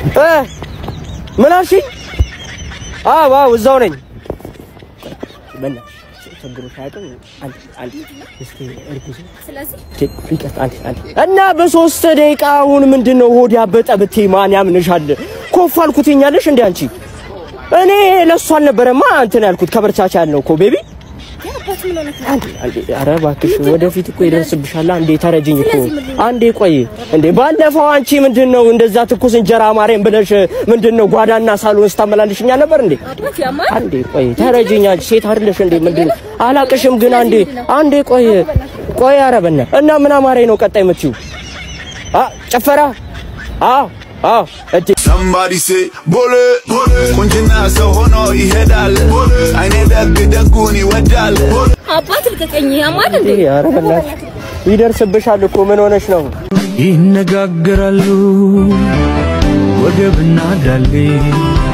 እ ምን አልሽኝ? አዎ አዎ እዛው ነኝ። በእናትሽ ችግሮሽ አያውቅም። አንድ አንድ እስኪ እርጉዝ ስለዚህ ይቀጥ አንድ አንድ እና በሶስት ደቂቃ አሁን ምንድን ነው ሆድ ያበጠ ብትይ ማን ያምንሻል? ኮፍ አልኩትኛለሽ እንዴ አንቺ? እኔ ለእሱ አልነበረማ እንትን ያልኩት ከበርቻቻ ያልነው እኮ ቤቢ አባት ምን ሆነህ ነው? አንዴ አንዴ፣ ኧረ እባክሽ ወደፊት እኮ ይደርስብሻል። አንዴ ተረጅኝ እኮ አንዴ ቆይ። እንዴ ባለፈው አንቺ ምንድን ነው እንደዛ ትኩስ እንጀራ ማርያም ብለሽ ምንድን ነው ጓዳና ሳሎን ስታመላልሽኛ ነበር እንዴ? አባት ያማል አንዴ ቆይ ተረጅኝ። አንቺ ሴት አይደለሽ እንዴ? ምንድን ነው አላቅሽም፣ ግን አንዴ አንዴ ቆይ ቆይ። ኧረ በእናትህ እና ምን አማረኝ ነው ቀጣይ የምትይው? አ ጨፈራ አዎ አዎ እቴ Somebody say ቦሌ ቁንጅና ሰው ሆኖ ይሄዳል አይኔ ደግ ደጉን ይወዳል አባት ልቀቀኝ። ያማል እንዴ? ኧረ በእናትሽ ይደርስብሻል እኮ ምን ሆነሽ ነው? ይነጋገራሉ ወገብና ዳሌ